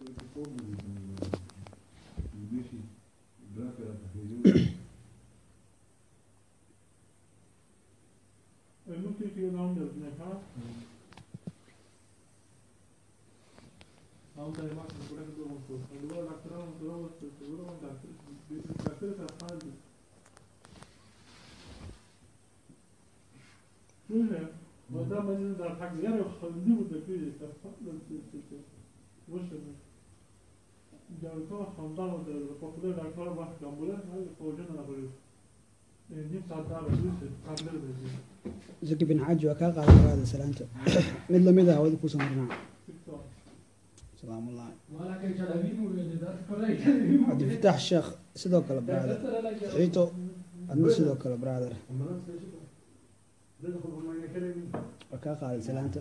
Eh, nu tycker jag om det, men här. అవుతా మాకు కూడా ఉంటుంది అందులో లక్షణం దూరం వస్తుంది దూరం ఉంటుంది లక్షలు చెప్పాలి చూడండి మొదట మంది నాకు వేరే హల్దీ ఉంది وصل جالكوا خمسان وتر فقدر دكتور باش جنبوله هاي فوجنا نقول نيم صدار بس قبل بس zaki bin xaaji waa kaa qaadan karaada salaanta mid lamid ah wadi kusoo marnaa salaamullahi cabdifataax sheekh sidoo kale brother ciito adna sidoo kale brother waa kaa qaaday salaanta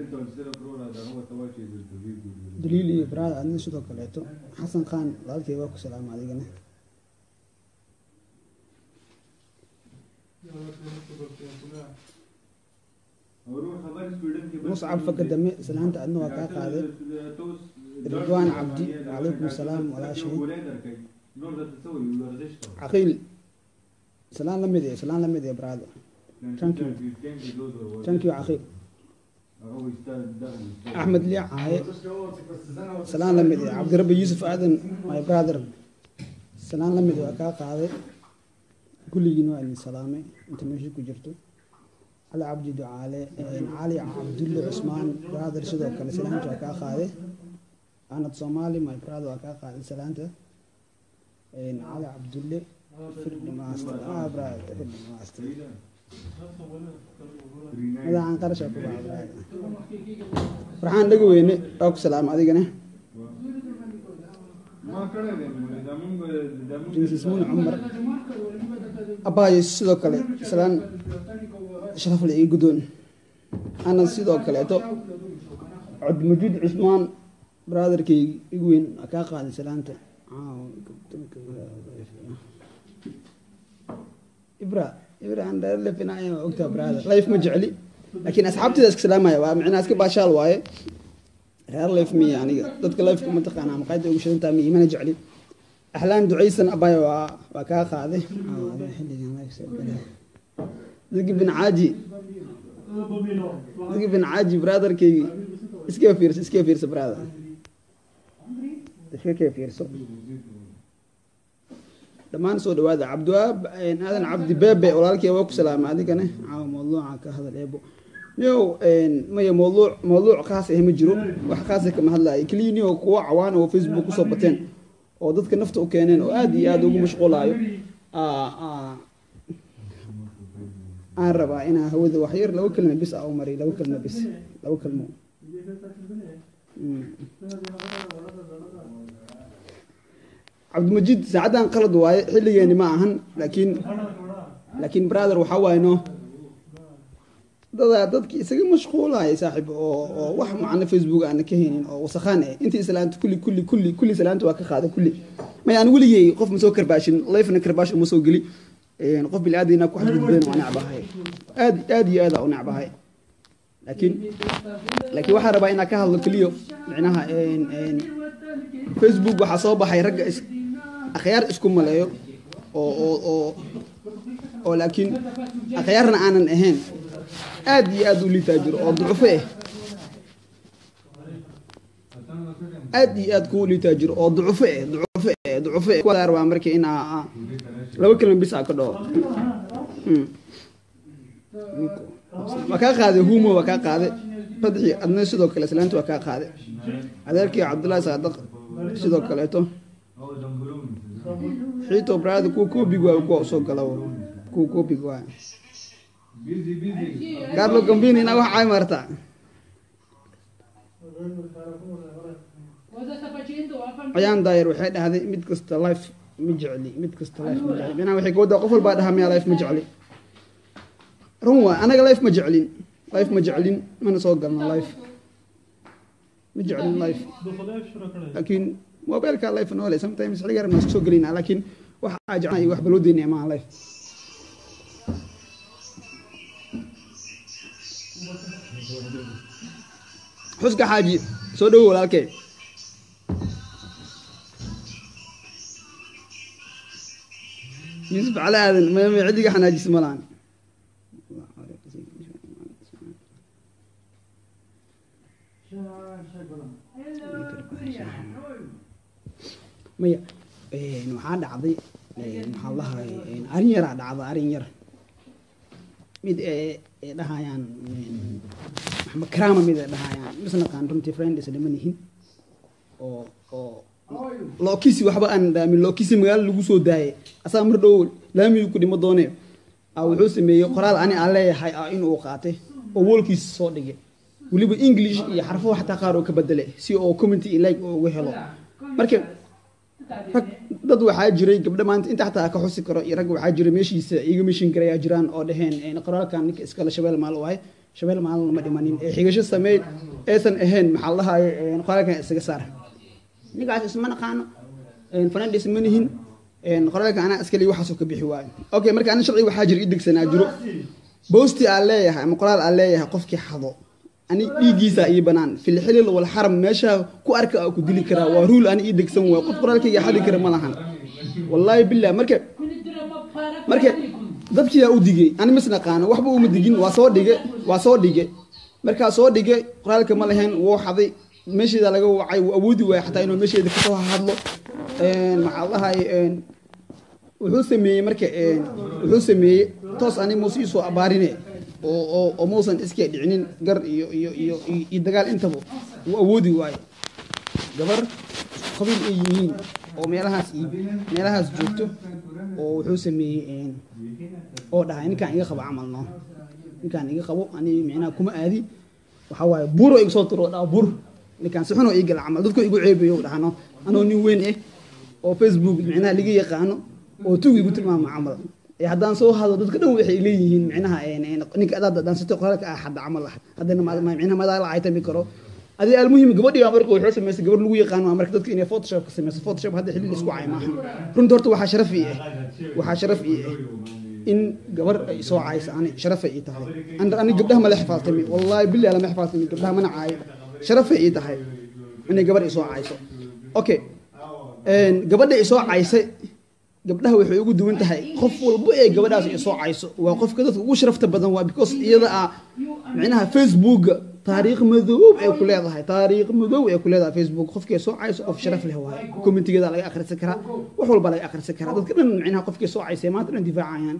daliil iyo brother adna sidoo kaleeto xasan khan walaalkay waa ku salaama adigana muscab faka dame salaanta adna waa kaa qaaday ridwaan cabdi wacalaykum asalaam walaashay caqiil salaan la mid eh salaan la mid eh brother thank you thank you caqiil axmed liic caaye salaan la mid eh cabdirabbi yuusuf aadan my brother salaan la mid waa kaa qaaday kulligiin waa idin salaamay inta meesha ku jirto cali cabdi ducaale cali cabdulle cusmaan brother sidoo kale salaanta waa kaa qaaday anad soomaali my brother waa kaa qaaday salaanta cali cabdulle firdi master ah brother firdi master madaxan qarasha ku baa brother farxaan dhaga weyne waa ku salaama adigana princess mun cumar abaayo sidoo kale salaan sharafle iyo guddoon ana sidoo kaleeto cabdimajiid cusmaan brotherkaygi igu weyn waa kaa qaaday salaanta ibra ibra aan dheer lefinaya waa ogtaa brother life ma jecli laakiin asxaabteeda iska salaamaya waa micnaa iska baashaal waaye reer life miya aniga dadka lifeka ma taqaanaa maqaayada ugu shidantaa miya mana jecli axlaan ducaysan abaya waa waa kaa qaaday zaki bin caaji zaki bin caaji brotherkaygi iska fiirso iska fiirso brother iska kee fiirso dhammaan soo dhawaada cabdiwaab aadan cabdi beebe walaalkii waa ku salaama adigana caawa mawduuca ka hadal eebo niyow maya mawduuc mawduuc khaas ah ma jiro wax khaasa kama hadlaayo keliya niyow kuwa cawaan oo facebook kusoo bateen oo dadka nafta u keeneen oo aada iyo aada ugu mashquulaayo aan rabaa inaa hawada waxyar laba kelma bis a u mariy laba kelma bis laba kelmo cabdimajiid saacaddan qalad waaye xilligeeni ma ahan laakiin laakiin brother waxaa waaye no dadaa dadki isaga mashquulaya saaxiib oo oo wax macno facebook aana ka haynin oo wasakhaan eh intii islaanta kulli kulli kulli kulli islaanta waa ka qaada kulli may aan weligey qof ma soo karbaashin lifena karbaash uma soo geli qof bili aadina ku xadgudbeen waa necbahay aad aad iyo aad u necbahay laakiin laakiin waxaan rabaa inaan ka hadlo keliyo micnaha facebook waxaa soo baxay ragga is akhyaar isku maleeyo oo oo oo oo laakiin akhyaarna aanan ahayn aad iyo aad u liitaa jiro oo ducufo ah aad iyo aad kuu liitaa jiro oo ducufo ah ducufo ah ducufo ah kuwadaar waa marka in aa laba kelma bis aa ka dhaho waa kaa qaaday humo waa kaa qaaday fadxi adna sidoo kale islaanta waa kaa qaaday adeerkii cabdullaahi saadaq sidoo kaleeto xiito brada kuwa koobig waa kuwa usoo gala kuwa koobig waa carlo gambini inaa wax caay martaa ayaan daayar waxay dhahday mid kasta life ma jecli mid kasta life ma jecli minaa waxay kawadaa qof walbaa dhahaa miyaa life ma jecli run waa anaga life ma jeclin life ma jeclin mana soo galno life ma jeclin life laakiin mobilka life noole sometimes xiliga rabna isku soo gelina laakiin wax aa jeclaa iyo wax baloo deynaya maaha life xuska xaaji soo dhowo walaalkee yuusuf cali aadan mame ciddiga xanaajis ma lahan maya waxaa dhacday maxaa lahay arin yaraa dhacda arin yar mid ee dhahayaan maxamed karaama mid ee dhahayaan misnaqaan runtii friends lama nihin oo oo lookisi waxba aan dhaamin lookisi magaalo lagu soo daayay asaa mar dhow laamigu ku dhimo doonee wuxuu sameeyey qoraal ani aan leeyahay ah inuu qaatay oo woolkiisa soo dhigay weliba english iyo xarfo xataa qaar oo ka bedele si oo community like uga helo marka rag dad waxaa jiray gabdho maanta inta xataa ka xusi karo iyo rag waxaa jiray meeshiisa iga mishin garayaa jiraan oo dhaheen qoraalkan ninka iskale shabeel maal u ahay shabeel maalna ma dhimanin ee xigasho sameey aysan ahayn maxaa lahaye qoraalkan isaga saar ninkaas isma naqaano fanandis ma nihin qoraalka anaa iskale waxaasoo ka bixi waayo okay marka ani sharci waxaa jira i degsanaa jiro boosti aan leeyahay ama qoraal aan leeyahay qofkii xado ani dhiiggiisa ii banaan filxilil wal xaram meesha ku arka ku dili karaa waa ruul ani ii degsan waay qof qoraalkayga xadi kara ma lahan wallaahi billah marka marka dadkiyaa u digay ani mis naqaano waxba uma digin waa soo dhige waa soo dhige markaa soo dhige qoraalka ma lahayn wuu xaday meesheeda laga wacay wuu awoodi waaya xataa inuu meesheeda kasoo hadlo maxaa lahay wuxuu sameeyey marka wuxuu sameeyey toos ani muuse iisoo abaarine oo oo muusan iska dhicinin gar iyo iyo iyo iyo dagaal intaba wuu awoodi waayo gabar qabiil ay yihiin oo meelahaas meelahaas joogto oo wuxuu sameeyey oo dhahay ninkaan iga qabo camal no ninkaan iga qabo ani micnaha kuma aadi waxaa waaye buuro iga soo turo dhaa bur ninkaan si xunoo ii gala camal dadku igu ceebayo dhahano anoo nin weyn eh oo facebook micnaha laga yaqaano oo tug igu tilmaamo camal haddaan soo hado dadka dhan waxay leeyihiin micnaha ninka adaad dhaansatay qoraalka ah hadda camal ah haddana micnaha madaa la caytami karo adi almuhim gabadhii baa marka wuxuu samaysay gabar lagu yaqaano waa marka dadka inay photoshop ka samayso photoshop hadda xilli isku cay maaha runta horta waxaa sharaf ii ah waxaa sharaf ii ah in gabar ay soo cayso ani sharafay ii tahay ani gabdhaha mala xifaaltami wallaahi billahi lama xifaaltami gabdhaha mana caayo sharafay ii tahay inay gabar isoo cayso okay gabadha isoo caysay gabdhaha waxay ugu duwan tahay qof walba ee gabadhaas isoo cayso waa qofka dadka ugu sharafta badan waa because iyada ah micnaha facebooka taariikh madoob ay ku leedahay taariikh madoob ay ku leedahay facebook qofkii soo cayso qof sharaf leh waaye commentigeeda laga akhrisan karaa wax walba laga akhrisan karaa dadka dhan micnaha qofkii soo caysay maanta dhan difaacayaan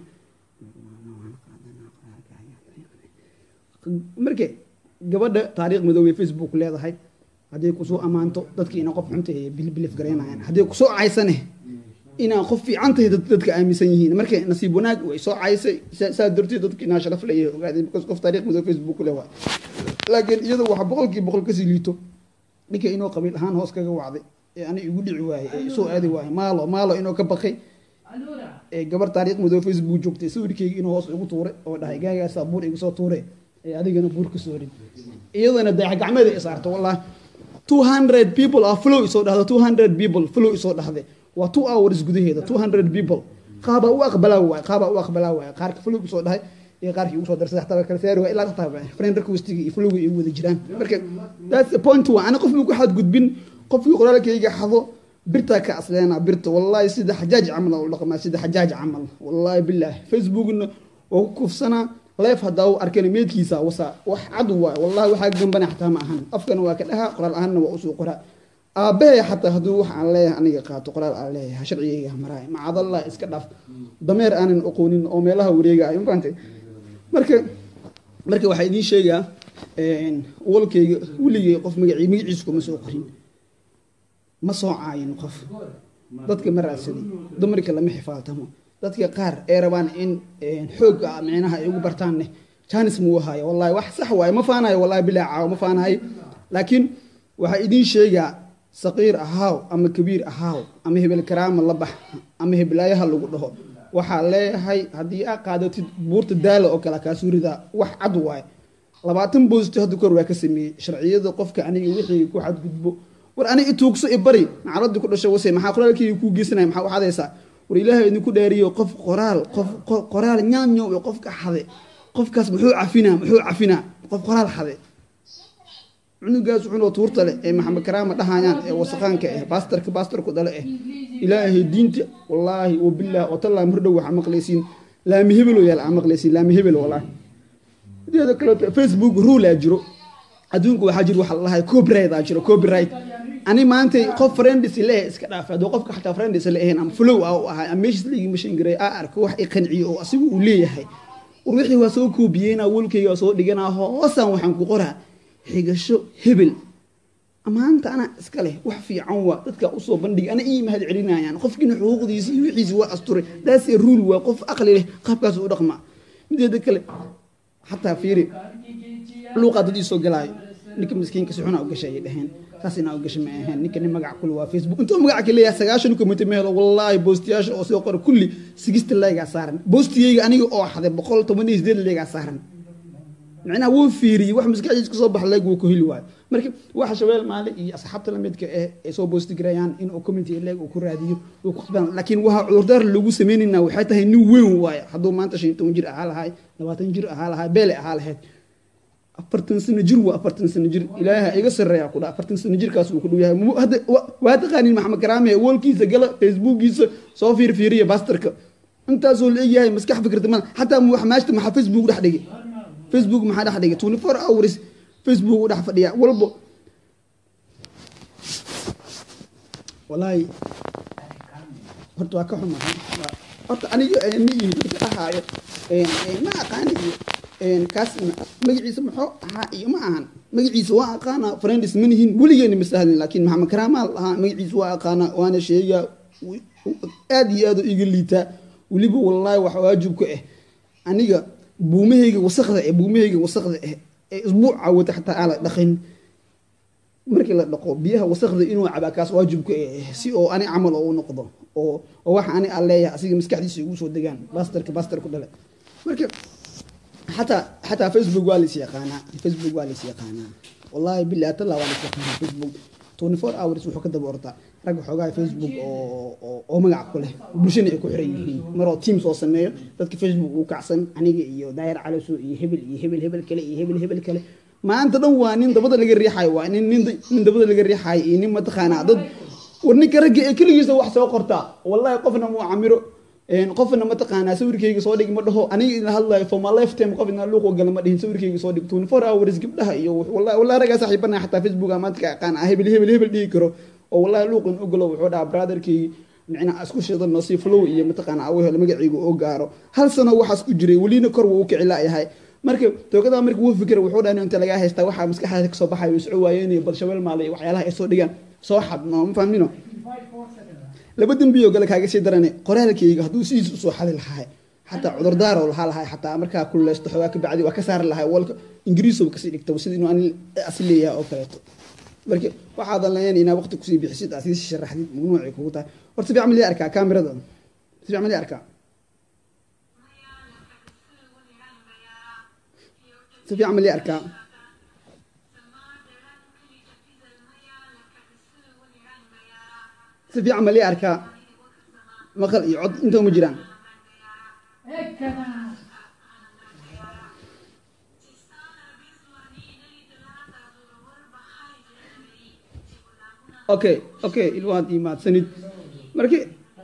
marka gabadha taariikh madoob ay facebook leedahay hadday kusoo ammaanto dadki ina qof xunta ee bilbilif garaynayaan hadday kusoo caysane inaa qof fiican tahay dadka aaminsan yihiin marka nasiib wanaag way soo caysay saa darteed dadka inaa sharaf leeyahay ogaadeen because qof taariikh madoob facebook leh waay laakiin iyada waxa boqolkii boqol kasii liito ninka inuu qabiil ahaan hoos kaga wacday ee ani igu dhici waayey ee soo aadi waayey maalo maalo inuu ka baqay ee gabar taariikh madoob facebook joogtay sawirkeyga inuu hoos igu tuuray oo dhahay gaagaasaa buur igu soo tuuray ee adigana buur ka soo rid iyadana dayax gacmeeda isaarto wallahi two hundred people ah flow isoo dhahda two hundred people flow isoo dhahday waa two hours gudaheeda two hundred people qaabaa u aqbalaa waay qaabaa u aqbalaa waay qaarka flow isoo dhahay iyo qaarkii ugu soo darsay xataa kala saari waa ilaa xataa friend requestiga iyo flowga ay wada jiraan marka that's the point waa ana qof ku xadgudbin qofkii qoraalkayga xado birtaa ka asleena birta wallahi sida xajaaj camal u dhaqmaa sida xajaaj camal wallahi billaah facebookna waa ku kufsanaa leef haddaa u arkana meedkiisa wasa wax cad waay wallahi waxaa gambana xataa ma ahan afkana waa ka dhahaa qoraal ahaanna waa usoo qoraa aabbahay xataa hadduu wax aan leeyahay aniga qaato qoraal aan leeyahay sharcigayga maraay macadallah iska dhaaf dameer aanan aqoonin oo meelaha wareegaayo mafahantay marka marka waxaa idiin sheegaa walkayga weligay qof magacii magaciisa kuma soo qorin ma soo caayin qof dadka ma raadsaday dumarka lama xifaaltamo dadka qaar ee rabaan in xoog micnaha ay ugu bartaanne janis muu haayo wallahi wax sax waaye ma faanayo wallahi bilaa caawo ma faanayo laakiin waxaa idiin sheegaa saqiir ahaaw ama kabiir ahaaw ama hebel karaama la bax ama heblaayaha lagu dhaho waxaa leeyahay haddii aa qaadatid buurta daala oo kale kaasuu ridaa wax cad waaye labaatan boosti hadda kor waa ka sameeyey sharciyada qofka aniga wixii ku xadgudbo war aniga ituugso ibari nacalada ku dhasho wase maxaa qoraalkayga kuu geysanaya maxaa u xadaysaa war ilaahay idinku dhaariyo qof qoraal qof qoraal nyaanyo iyo qofka xade qofkaas muxuu cafinaa muxuu cafinaa qof qoraal xade cunugaas xunoo tuurta leh ee maxamed karaama dhahayaan ee wasaqaanka ah baastarka baastarku dhale ah ilaahay diinta wallaahi wabilaah watallaa mardhow waxaa maqlaysiin laami hebel oo yaal aa maqlaysiin laami hebel wallaahi mideeda kaleeto facebook rule aa jiro adduunku waxaa jiro waxa la dhahay copyright aa jiro copyright ani maanta qof friends leeh iska dhaaf hadduu qofka xataa friends la ahayn ama flow ah u ahay ama meeshiis la igima shangaray aa arko wax i qanciyo oo asigu uu leeyahay war wixii waa soo koobiyeyna welkayga waa soo dhiganaa hoosaan waxaan ku qoraa xigasho hebel maanta ana iska leh wax fiican waa dadka usoo bandhig ana ii mahad celinayaan qofkiina xuquuqdiisi iyo wixiisi waa asturay daasee ruul waa qof aqli leh qaabkaas u dhaqmaa mideeda kale xataa fiiri luuqaa dad iisoo galaayo ninka miskiinka si xunaa u gashay ayay dhaheen saas inaa u gashay ma ahayn ninka nin magac kule waa facebook intuu magaca ka leeyahay sagaashan kumita ma helo wallaahi boostiyaasha oo soo qora kulli sigista leegaa saaran boostigayga aniga oo xaday boqol toban iyo sideed leegaa saaran macnaha wuu fiiriyey wax maskaxdiis kasoo baxa leeg wuu ku heli waayo marka waxa shabeel maale iyo asxaabta lamidka ah ay soo boosti garayaan inuu community leeg uu ku raadiyo wuu ku qasbaan laakiin waxa cudurdaar lagu sameynayna waxay tahay nin weyn waayo hadduu maanta shan iyo toban jir ahaa lahay labaatan jir ahaa lahay beele ahaa lahayd afartan sano jir waa afartan sano jir ilaaha iga sareeya ku dha afartan sano jirkaas uu ku dhow yahay hadda waa taqaanin maxamed karaame woolkiisa gala facebookiisa soo fiirfiiriya bastarka intaasoo la egyahay maskax fikirta mal xataa wax maashta maxaa facebook dhex dhigay facebook maxaa dhex dhigay twenty four hours facebook u dhex fadhiya walbo walaahi horta waa ka xumahay horta aniga ma yihi dadka dhahaayo ma aqaani iyo kaas magaciisa muxuu ahaa iyo ma ahan magaciisa waa aqaana friends ma nihin weligeena ma sahlin laakiin maxamed karaamaa lahaa magaciisa waa aqaana waana sheegaa aad iyo aad u iga liitaa weliba wallaahi wax waajib ku ah aniga buumahayga wasaqda eh buumahayga wasaqda ah ee isbuuca wata xataa aan la dhaqin markii la dhaqo biyaha wasaqda inuu cabaa kaas waajib ku ah si oo ani camal oo u noqdo oo oo waxa ani aan leeyahay asiga maskaxdiisa igu soo degaan bastarka bastarku dhale marka xataa xataa facebook waa lais yaqaanaa facebook waa lais yaqaanaa wallaahi billahi atalla waa lais yaqaanaa facebook twenty four hours wuxuu ka daba ordaa rag xoogaa facebook oo oo magac ku leh bulshana ay ku xiran yihiin maroo team soo sameeyo dadka facebook uu kacsan aniga iyo daayir calaso iyo hebel iyo hebel hebel kale iyo hebel hebel kale maanta dhan waa nin dabada laga riixayo waa nin nin nin dabada laga riixayo iyo nin mataqaanaa dad war ninka ragga ee keligiisa wax soo qortaa wallahi qofna muu camiro qofna mataqaanaa sawirkayga soo dhig ma dhaho aniga idin hadlayo for my lifetime qof idin luuq gala ma dhihin sawirkayga soo dhig twenty four hours gabdhaha iyo wallahi wallahi raggaa saaxiibana xataa facebook maanta ka aqaan ah hebel hebel hebel dhigi karo oo wallahi luuqin u galo wuxuu dhahaa brotherkaygi micnaha isku shidano si flow iyo mataqaanaa awo helo magacayga oo gaaro hal sano waxaas ku jiray welina kor wuu u kici laayahay marka toogadaa marka wuu fikira wuxuu dhaha inta lagaa haystaa waxaa maskaxdaada kasoo baxayo isco waayeen iyo balshabeel maale iyo waxyaalaha ay soo dhigaan soo xad no ma fahmino laba dembiyo gale kaaga sii darane qoraalkayga hadduu sidiis usoo xadi lahaa xataa cudurdaaroo lahaa lahay xataa markaa kululeysto xoogaa ka bacdi waa ka saari lahay walka ingiriisow kasii dhigta sida inuu ani asi leeyahay oo kaleeto marka waxaadan lahayn inaa waqti kusii bixisid aad sii sharaxdid mamnuucay kugu tahay horta si fiican ma lii arkaa kaamirada si fiican ma lii arkaa si fiican ma lii arkaa si fiican ma lii arkaa maqal iyo cod inta uma jiraan okay okay ilwaad ii mahadsanid marki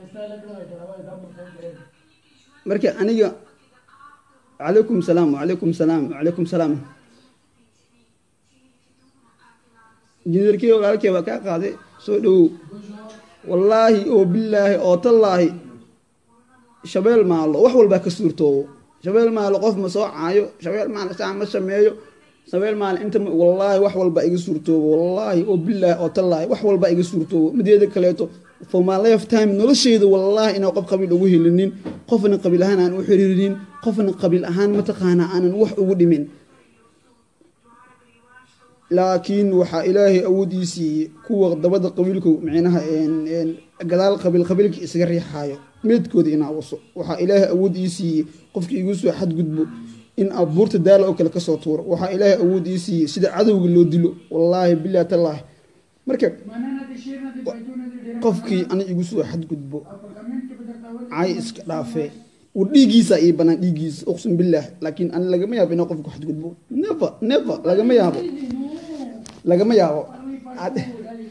marki aniga calaykum salaam wacalaykum salaam wacalaykum salaam injineerkii walaalkee waa kaa qaaday soo dhowow wallaahi oo bilaahi oo tallaahi shabeel maalo wax walbaa ka suurtoobo shabeel maalo qof ma soo caayo shabeel maalo saa ma sameeyo shabeel maalo inta wallaahi wax walbaa iga suurtoobo wallaahi oo bilaahi oo tallaahi wax walbaa iga suurtoobo mideeda kaleeto for my lifetime nolosheyda wallaahi inaan qof qabiil ugu helinin qofna qabiil ahaan aan u xiriirinin qofna qabiil ahaan mataqaana aanan wax ugu dhimin laakiin waxaa ilaahay awoodii siiyey kuwa dabada qabiilku micnaha gadaal qabiil qabiilka isaga riixaayo meedkooda inaa waso waxaa ilaahay awood ii siiyey qofka igu soo xadgudbo in abuurta daala oo kale kasoo tuuro waxaa ilaahay awood ii siiyey sida cadowga loo dilo wallaahi bilahi tallaahi marka qofkii ani igu soo xadgudbo cay iska dhaafee war dhiiggiisa ii banaan dhiiggiisa uqsim bilaah laakiin ani lagama yaabo inaa qofka xadgudbo never never lagama yaabo lagama yaabo Ad-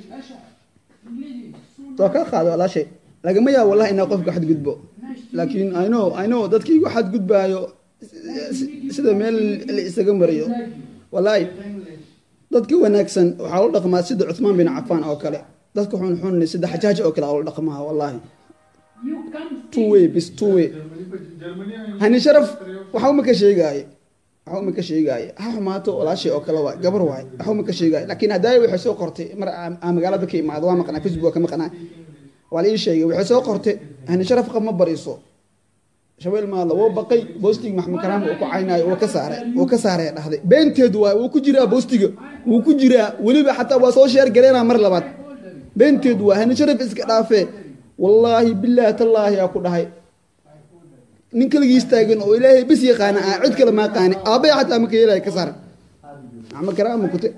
waa kaa qaado walaashay lagama yaabo wallahi inaa qofka xadgudbo laakiin i know i know dadkii igu xadgudbaayo si- sida meel la isaga mariyo wallaahi dadka wanaagsan waxaa la dhaqmaa sida cuthmaan bin cafaan oo kale dadka xun xun sida xajaaj oo kale aa la dhaqmaa wallaahi two way bis two way hani sharaf waxa uma ka sheegaaye waxa uma ka sheegaaye ha xumaato walaashay oo kale waay gabar waay waxa uma ka sheegaaye laakiin hadaayo waxay soo qortay mar aan aan magaalada ka imaado waa maqnaa facebook waa ka maqnaa waa la ii sheegay waxay soo qortay hani sharaf qab ma bariso shabeel maadla wuu baqay boostig maxamed karaam uu ku caynaayo wuu ka saaray wuu ka saaray dhahday beenteedu waay wuu ku jiraa boostiga wuu ku jiraa weliba xataa waa soo sheer gareynaa mar labaad beenteedu waa hani sharaf iska dhaafee wallaahi bilaahi tallaahi aa ku dhahay nin kaligiis taagan oo ilaahay bis yaqaana ah cid kale maa qaani aabbay xataa maka yeelaya ka saar maxamed karaam kute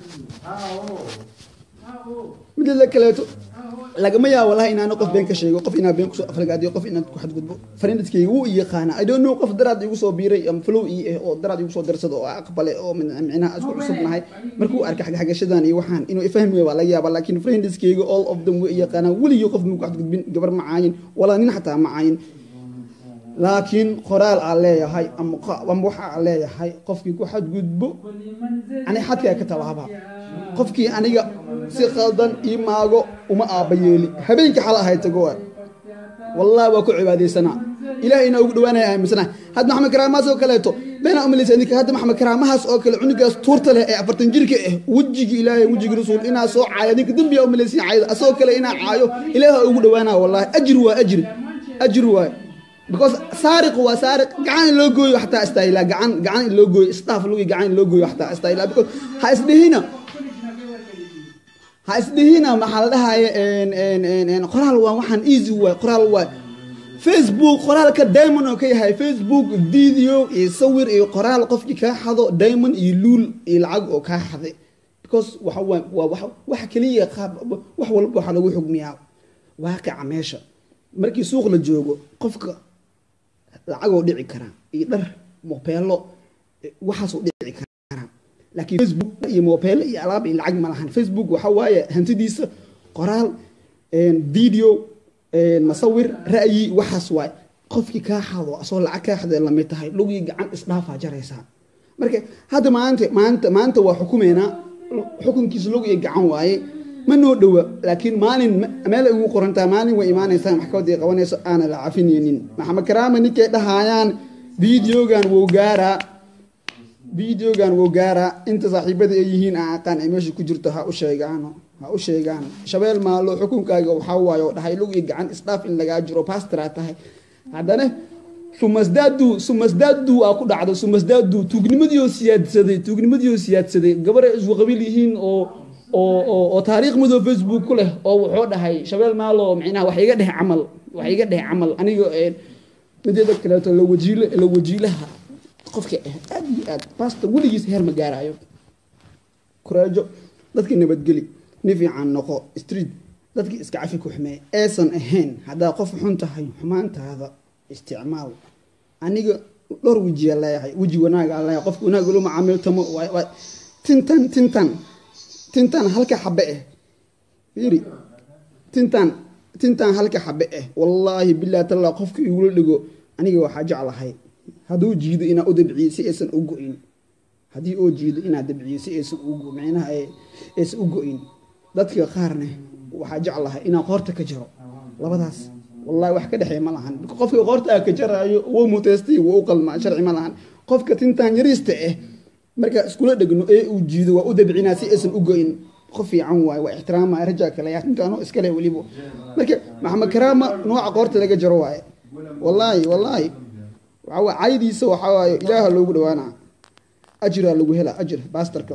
mid la kaleeto lagama yaabo wallahi inaana qof been ka sheego qof inaa been kusoo aflagaadiyo qof inaan ku xadgudbo fariindadkayga wuu i yaqaana i don't know qof daraad igu soo biiray ama flow ii ah oo daraad igu soo darsado oo aqbale oo min- micnaha isku cusubnahay markuu arkay xagxagashadan iyo waxaan inuu ifahmi waa laga yaaba laakiin friendiskayga all of them way i yaqaanaan weligii qof muu ku xadgudbin gabar ma caayin walaa nin xataa ma caayin laakiin qoraal aan leeyahay ama qa- ama waxa aan leeyahay qofkii ku xadgudbo ani xadkaa ka tallaaba qofkii aniga si qaldan ii maago uma aabba yeeli habeenkii xal ahay tago waay wallahi waa ku cibaadaysanaa ilaahayna ugu dhawaanaya aaminsana hadda maxamed karaamahaas oo kaleeto beenaa umalaysa idinka hadda maxamed karaamahaas oo kale cunugaas tuurta leh ee afartan jirka ah wejigii ilaahay wejigii rasuul inaa soo caayo adinka dembiyaa umalaysiin caayada asagoo kale inaa caayo ilaaha ugu dhawaanaa wallahi ajir waa ajir ajir waay because saariq waa saariq gacan in loo gooyo xataa istaayilaa gacan gacan in loo gooyo staff lugi gacan in loo gooyo xataa istaayilaa because ha isdhihina ha isdhihina maxaa la dhahaya en- en- en- en, qoraal waa waxaan easy waay qoraal waay facebook qoraalka diamond oo ka yahay facebook video iyo sawir iyo qoraal qofkii kaa xado diamond iyo luul iyo lacag oo kaa xaday because waxa waa waa wax wax keliya qaab wax walba waxaa lagu xugmiyaa waaqica meesha markii suuq la joogo qofka lacagoo dhici karaa iyo dhar mobeelo eh, waxaasoo dhici karaa laakiin facebook iyo mobeelo iyo alaab iyo lacag ma lahan facebook waxa waaye hantidiisa qoraal en, video en, masawir ra'yi waxaas waay qofkii kaa xado asoo lacag kaa xadee lamid tahay lugii gacan isdhaafaa jaraysaa marka hadda maanta maanta maanta waa xukumeynaa xukunkiisa lug iyo gacan waaye ma noo dhowa laakiin maalin ma- meel ay ugu qorantaa maalin way imaanaysaa maxkamadda ay qabanayso aana la cafinaynin maxamed karaama ninkay dhahayaan videogan wou gaaraa videogan wou gaaraa inta saaxiibada ay yihiin aan aqaan ay meesha ku jirto ha u sheegaano ha u sheegaan shabeel maalo xukunkaaga waxaa waaye oo dhahay lug iyo gacan isdhaaf in lagaa jiro pastoraa tahay haddana sumasdaadu sumasdaadu aa ku dhacdo sumasdaadu tuugnimadiioo siyaadsaday tuugnimadiioo siyaadsaday gabaray isku qabiil yihiin oo oo oo oo taariikh madow facebook ku leh oo wuxuu dhahay shabeel maalo micnaha wax iga dheh camal wax iga dheh camal aniga een mideeda kaleeto la wajiile la wajiilaha qofka ah aad iyo aad pastor weligiis heer ma gaarayo kuraajo dadka nabadgeli ni fiican noqo street dadkii iska cafi ku xumeey aysan ahayn haddaa qof xun tahay xumaantaada isticmaal aniga dhowr wejiya leeyahay weji wanaagaa leeyahay qofka wanaag ula macaamiltamo waay waay tintan tintan tintan halka xabe ah fiiri tintan tintan halka xabe ah wallaahi billahi taala qofka igula dhigo aniga waxaa jeclahay hadduu jiido inaa u dabciyo si aysan u go-in haddii oo jiido inaa dabciyo si aysan u go- micnaha ay- aysan u go-in dadka qaarne waxaa jeclahay inaa qoorta ka jaro labadaas wallahi wax ka dhexeeya ma lahan qofka qoorta ka jaraayo wuu muteystay wuu u qalmaa sharci ma lahan qofka tintan yariista ah marka iskula dhegno ee uu jiido waa u dabcinaa si aysan u go-in qof fiican waaye waa ixtiraama rajaa kale yaa tintaano iskale weliba marka maxamed karaama nooca qoorta laga jaro waaye wallaahi wallaahi waxaa waa caydiisa waxaa waaye ilaaha loogu dhawaanaa ajiraa lagu hela ajir baastarka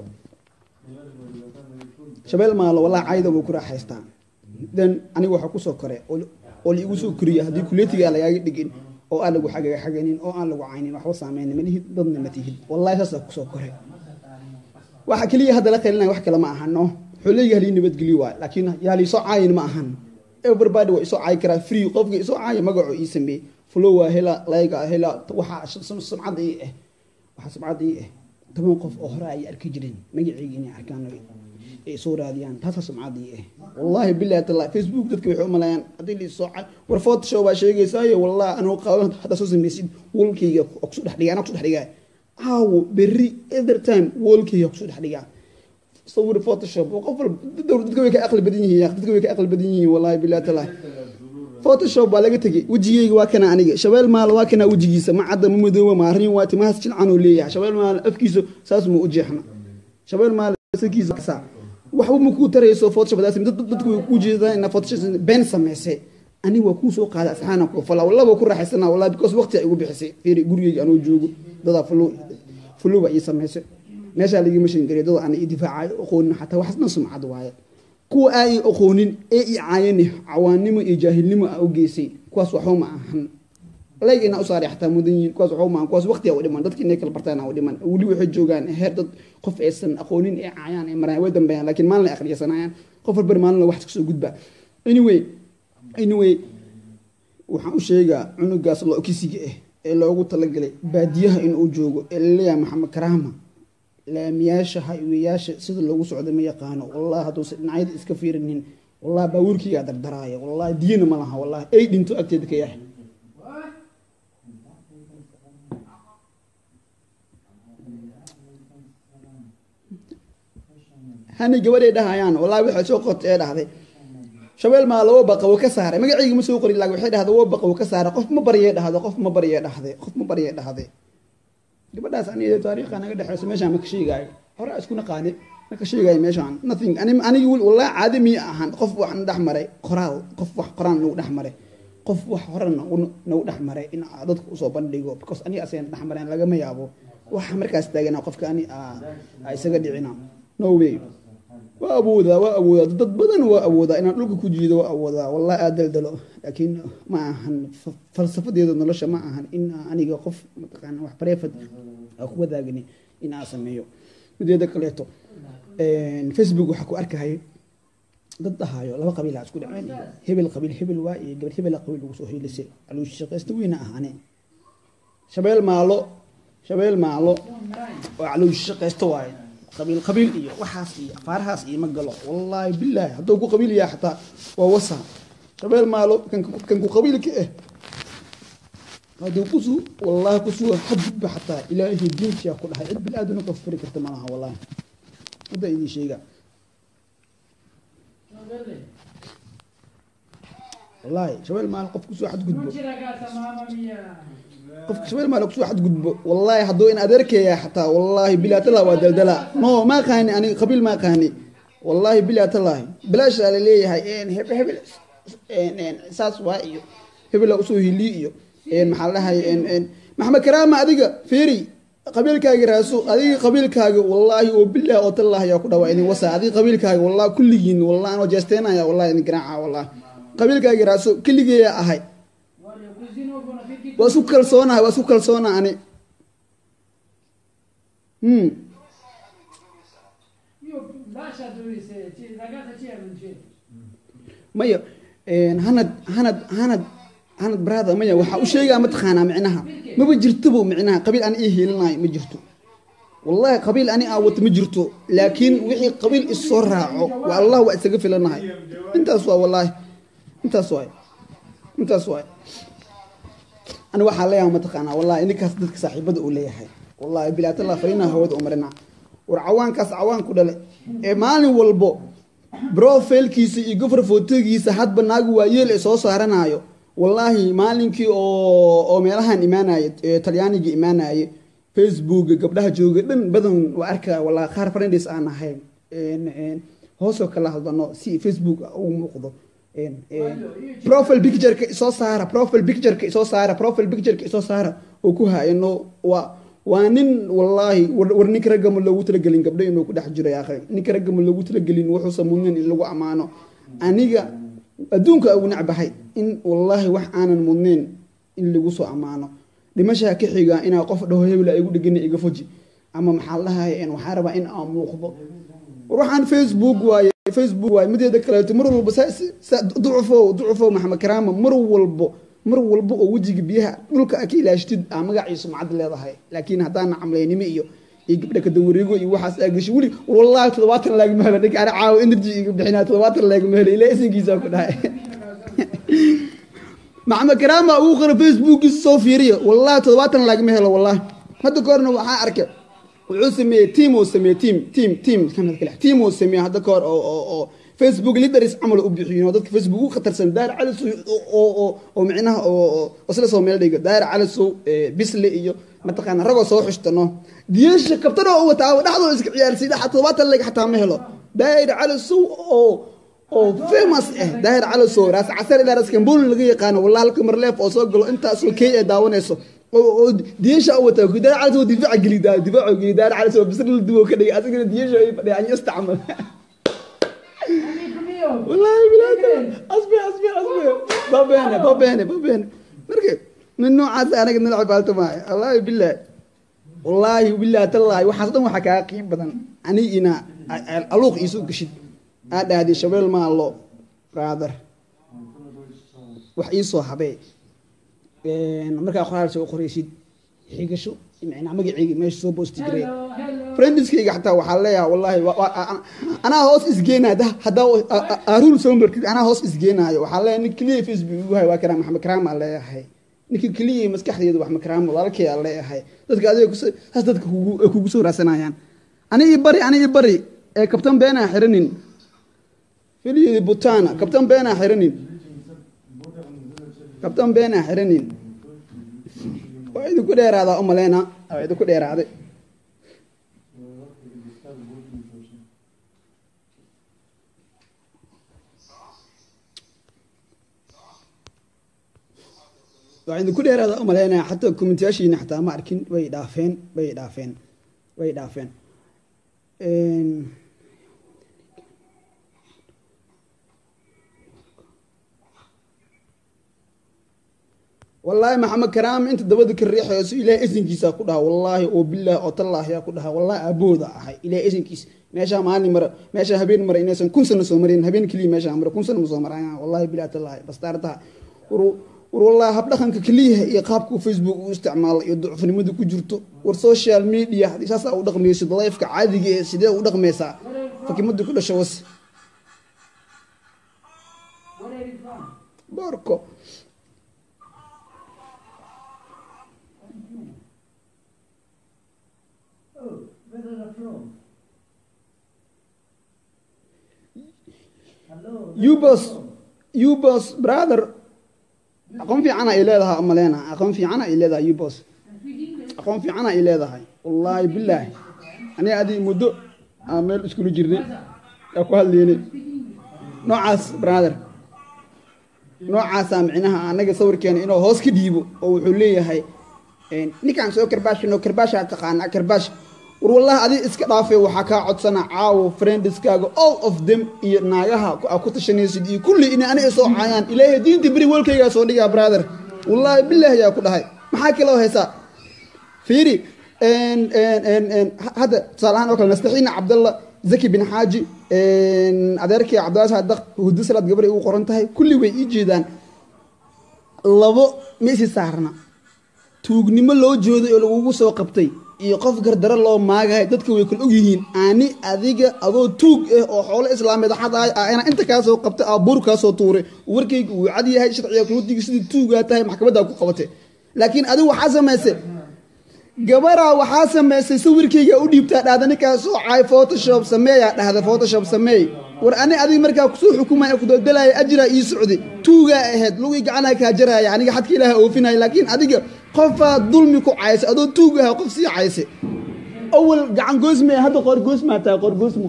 shabeel maalo wallahi cayda wuu ku raaxaystaa then aniga waxaa kusoo kore oo oo laigu soo koriya haddii kuletiga lagaaga dhigin oo aan lagu xagaga xaganin oo aan lagu caynin waxba saameynin malihid dadna ma tihid wallahi saasaa kusoo kore waxa keliya hadda la qalinaya wax kale ma ahano wuxuu leeyahay halii nabadgelyo waay laakiin yaa liisoo caayin ma ahan everybody waa isoo caayi karaa free qofka isoo caaya magaco ii sameey flow waa hela layga hela waxaa sumcad ii ah waxaa sumcad ii ah toban qof oo hore ay arki jireen magacayga inay arkaan ay soo raadiyaan taasaa sumcadii ah wallaahi billahi taala facebook dadka waxay u maleeyaan haddii la soo war photoshop baa sheegaysaayo wallahi anuu qaawan haddaa soo samaysid wolkayga kusoo dhex dhigaa anaa kusoo dhex dhigaa caawo berri every time wolkayga kusoo dhex dhigaa sawir photoshop oo qof walba dadka way ka aqli badan yihiin dadka way ka aqli badan yihiin wallahi billahi taala photoshop baa laga tegay wejigeyga waa kana aniga shabeel maalo waa kana wejigiisa ma cadda ma madooba ma arrin waa timahaas jilcan oo leeyahay shabeel maalo afkiisa saas ma u jeexna shabeel maalo sakiisa kasa waxba ma kuu tarayso photoshop daas dad dadku way ku jeedaan in photoshop been sameysay aniga waa kuu soo qaada asxaana ku fala wallaba ku raaxaysana wallahi because waqti ay igu bixisay fiiri gurigeyga anoo joogo dadaa fulu fuluba ii sameysay meeshaa laga mashin gariya dad aan ii difaacayo aqoonin xataa waxaasna sumcad waaye kuwa aan aqoonin ee i caayani cawaannimo iyo jaahilnimo a u geysay kuwaas waxba ma ahan layg ina u saaray xataa mudan yihiin kuwaas waxba ma ahan kuwaas waqtiga u dhiman dadki inay kala bartaan u dhiman weli waxay joogaan heer dad qof aysan aqoonin ee caayaan ee maraan way dambeeyaan laakiin maalin ay akhriyasanayaan qof walbar maalin wax kasoo gudba anyway anyway waxaan u sheegaa cunugaas lo-kisiga ah ee loogu talagalay baadiyaha inuu joogo ee laleeyahay maxamed karaama laamiyaasha hayweyaasha sida loogu socda ma yaqaano wallahi hadduusa dhinacyada iska fiirinin wallahi baabuurkiigaa dardaraaya wallahi diyana ma laha wallahi ay dhinto agteeda ka yahay hani gabadhay dhahayaan wallahi waxay soo qortay ee dhahday shabeel maa labo baqa wuu ka saaray magacayga ma soo qorin laakiin waxay dhahday wo baqa wuu ka saaray qof ma baryay dhahday qof ma baryay dhahday qof ma baryay dhahday gabadhaas aniga taariikha naga dhexeyso meeshaan ma ka sheegaayo hore isku naqaane ma ka sheegaayo meeshaan nothing ani anigi wallahi caadi miya ahan qof wax na dhex maray qoraal qof wax qoraan nagu dhex maray qof wax hore nagu nagu dhex maray in dadka usoo bandhigo because aniga asayna dhex mareen lagama yaabo waxa markaas taagana qofka ani a isaga dhicina no way waa awoodaa waa awoodaa dad badan waa awoodaa inaan dhulka ku jiido waa awoodaa wallahi aad daldalo laakiin ma ahan falsafadeeda nolosha ma ahan in aniga qof mataqaana wax bareefad aa ku wadaagani in aan sameeyo mideeda kaleeto facebook waxaa ku arkahaya dad dhahaayo laba qabiil aa isku dhaceen hebel qabiil hebel waa iyo gabar hebel qabiil lagu soo hiilisay aluushi shaqaysta weyna ahane shabeel maalo shabeel maalo oo caluushi shaqaysta waaye qabiil qabiil iyo waxaas iyo afaarahaas iyo ma galo wallaahi bilaahi hadduu ku qabiil yahay xataa waa wasa shabeel maalo kan ku qabiilka ah hadduu kusu wallaahi kusuga xadgudba xataa ilaahay diintiyaa ku dhahay cid bil aadana ka furi karta malaha wallaahi hadda idin sheega wallaahi shabeel maalo qof kusoo xadgudbo qofka shabeel maalo kusoo xadgudbo wallaahi hadduu in adeerkeeya xataa wallaahi bilaatala waa daldala no ma qaani aniga qabiil ma qaani wallaahi bilaatalahi bilaashaa la leeyahay hebel hebel saas waa iyo hebela usoo hili iyo maxaa la dhahay maxamed karaama adiga feeri qabiilkaaga raaso adiga qabiilkaaga wallaahi oo bilah oo tallahi yaa ku dhawaa idin wasa adiga qabiilkaaga wallahi kulligiin wallahi anoo jeesteenaya wallahi idin garaaca wallahi qabiilkaaga raaso keligeeya ahay waa isku kalsoonahay waa isku kalsoona ani hmm maya hanad hanad hanad hanad brother maya waxaa u sheegaa mataqaanaa micnaha maba jirtobo micnaha qabiil ani ii hiilinayo ma jirto wallahi qabiil ani aa wato ma jirto laakiin wixii qabiil issoo raaco waa allah waa isaga filanahay intaas waa wallaahi intaas waay intaas waay ani waxaa leeyahay mataqaanaa wallahi ninkaas dadka saaxiibada uu leeyahay wallahi bilaatalla fariinaha hawada u marina war cawaankaas cawaan ku dhale ee maalin walbo brofilkiisa iyo gofar fotogiisa hadba naagu waa yeel ee soo saaranayo wallaahi maalinkii oo oo meelahan imaanaya talyaaniga imaanaye facebook gabdhaha jooga dhan badan waa arkaa wallahi qaar friends aan ahayn hoosoo kala hadlano si facebook ugu muuqdo profile pictureka isoo saara profile pictureka isoo saara profile pictureka isoo saara oo ku hayano waa waa nin wallaahi war ninka raggama loogu talagelin gabdho inuu ku dhex jiro yaakhay ninka raggama loogu talagelin wuxuusa mudnayn in lagu ammaano aniga adduunka ugu necbahay in wallaahi wax aanan mudnayn in lagu soo ammaano dhimashaa ka xiga inaa qof dhaho hebel igu dhegana iga foji ama maxaa lahay waxaa rabaa in aan muuqdo war waxaan facebook waaye facebook waaye mideeda kaleeto mar walba ducufo ducufo maxamed karaama mar walbo mar walba oo wejiga biyaha dhulka a ka ilaashtid aa magaciisu macad leedahay laakiin haddaana camlaynimo iyo iyo gabdha kadawareego iyo waxaas aa gashay weli wallahi toddobaatan laagama helo ninka ana caawa energy iga bixinaa toddobaatan laagama helo ilaa isankiisa ku dhahay maxamed karaama ugu qora facebookiisa soo fiiriya wallahi toddobaatan laagama helo wallahi hadda kahorna waxaa arkay wuxuu sameeyey team oo sameeyey team team team kamid kale team oo sameeyey hadda kahor oo oo oo facebook leaders camal u bixiyo oo dadka facebook ugu khatarsan daar calis oo oo oo micnaha oo oo isla soo meel dhigo daar calis bisle iyo mataqaana ragoo soo xushtano diyasha kabtan oo wataa dhaxdoo iska ciyaarsi dhaxa todobaatan leg xataa ma helo daar calis oo oo famous ah daar calis oo raas casar ilaa raas kambul laga yaqaano wallahi halka marleef oo soo galo intaas oo kay ee daawanayso oo diyasha oo wataa daar calis oo difaac gelidaa difaac gelidaa daar calis oo bisle duwo ka dhigay asigana diyasha ay fadhiyaan istacmal والله بلاد اصبر اصبر اصبر بابينه بابينه بابينه مركب من نوع هذا انا قد نلعب بالتو معي والله بالله والله بالله تالله waxaas dhan waxa ka qiim badan ani ina aluuq isu gashid aad aadi shabeel ma lo brother wax ii soo habee een marka qoraal soo qoraysid xigasho macnaa magacayga meesha soo boosti jiray friendskayga xataa waxaa leeyahay wallahi anaa hoos isgeenaya haddaa aruul soo martid anaa hoos isgeenaayo waxaa leeyahay nin keliya facebook igu hay waa karaa maxamed karaam aa leeyahay ninka keliya maskaxdeedu wax makaraam walaalkay aa leeyahay dadka adiga saas dadka kugu soo raadsanayaan ani ii bari ani ii bari ee kabtan beenaa xiranin filiyadi butana kabtan beenaa xiranin kabtan beenaa xiranin waa idinku dheeraadaa u maleyna waa idinku dheeraaday waa idinku dheeraada u maleynaya xataa kommentyaashiina xataa ma arkin way dhaafeen way dhaafeen way dhaafeen wallaahi maxamed karaam inta dabada ka riixayso ilaahay isinkiisa ku dhaha wallaahi oo bilaahi oo tallaahi yaa ku dhaha wallaahi aabooda ahay ilaahay isinkiisa meeshaa maalin mara meeshaa habeen mara inaysan kun sano soo marin habeen keliya meeshaa mara kun sano ma soo marayaan wallaahi bilaahi tallaahi bastaartaha war war wallaahi habdhaqanka keliyaha iyo qaabka facebook u isticmaalo iyo ducufnimada ku jirto war social media haddii saasaa u dhaqmaysid lifeka caadiga ee sidee u dhaqmaysaa fakimadii ku dhasho was boorko ubos ubos brother aqoon fiicana ay leedahay maleyna aqoon fiicana ay leedahay ubos aqoon fiicana ay leedahay wallaahi bilaahi aniga adii muddo aan meel iskula jirnay yaa ku hadlaynay noocaas brother noocaasaa micnaha anaga sawirkeena inuu hoos ka dhiibo oo wuxuu leeyahay ninkaan soo karbaashino karbaashaa taqaanaa karbaash war wallahi adi iska dhaafay waxaa kaa codsana caawo friendiskaaga all of them iyo naagaha a ku tashanaysid iyo kulli inay aniga soo caayaan ilaahay diinta beri welkaygaa soo dhigaa brother wallaahi bilaahi yaa ku dhahay maxaa kaloo haysaa fiiri hadda tusaalahaan oo kale nastaxiina cabdalla zaki bin xaaji adeerkii cabdilaas hadaq hudo salaad gabar ay ugu qoran tahay kulli way ii jeedaan labo ma isi saarna tuugnimo loo jooday oo lagugu soo qabtay iyo qof gardaro loo maagahay dadka way kala ogyihiin ani adiga adoo tuug ah oo xoolo islaameed xadaay ana inta kaa soo qabtay aa buur kaa soo tuuray warkayga uu cad yahay sharciga kuudiga sidii tuugaa tahay maxkamaddaa ku qabatay laakiin adigu waxaa samaysay gabaraa waxaa samaysay sawirkayga u dhiibtaa dhahda ninkaa soo caay photoshop sameeyaa dhahda photoshop sameey war ani adiga markaa kusoo xukumaya kudaldalaya ajiraa ii socday tuugaa ahayd lugii gacanaa kaa jaraya aniga xadka ilaaha oofinaya laakiin adiga qofaa dulmi ku caysay adoo tuug aha qof sii caysay awal gacan goosme hadda qoor goosmaa tahay qoor goosmo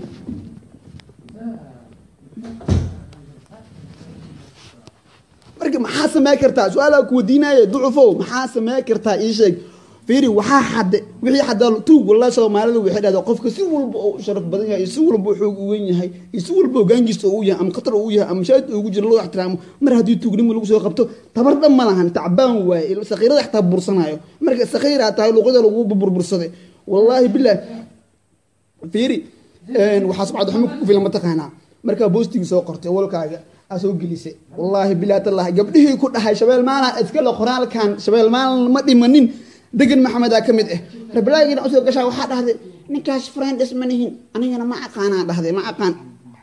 marka maxaa samey kartaa su-aalaa kuwadiinaaye ducufow maxaa samey kartaa ii sheeg fiiri waxaa xadde wixii xadaa tuug wallahi soomaalida waxay dhahdaa qofka si walba oo sharaf badan yahay iyo si walba oo xoog u weyn yahay iyo si walba hogaankiisa oo u yahay ama khatar oo u yahay ama mashaahid ugu jiro loo ixtiraamo mar haddii tuugnimo lagu soo qabto tabar dhan ma lahan tacbaan waaye sakhiirada xataa bursanayo marka sakhiiraa tahay luqada lagu burbursaday wallaahi bilaah fiiri waxaa subcad xumo ku filan mataqaanaa markaa boostigii soo qortay walkaaga aa soo gelisay wallaahi bilaa tallahi gabdhihii ku dhahay shabeel maala iskale qoraalkan shabeel maalan ma dhimanin degan maxamedaa ka mid ah reblaagiina usoo gashaa waxaa dhahday ninkaas friends ma nihin anigana ma aqaanaa dhahday ma aqaan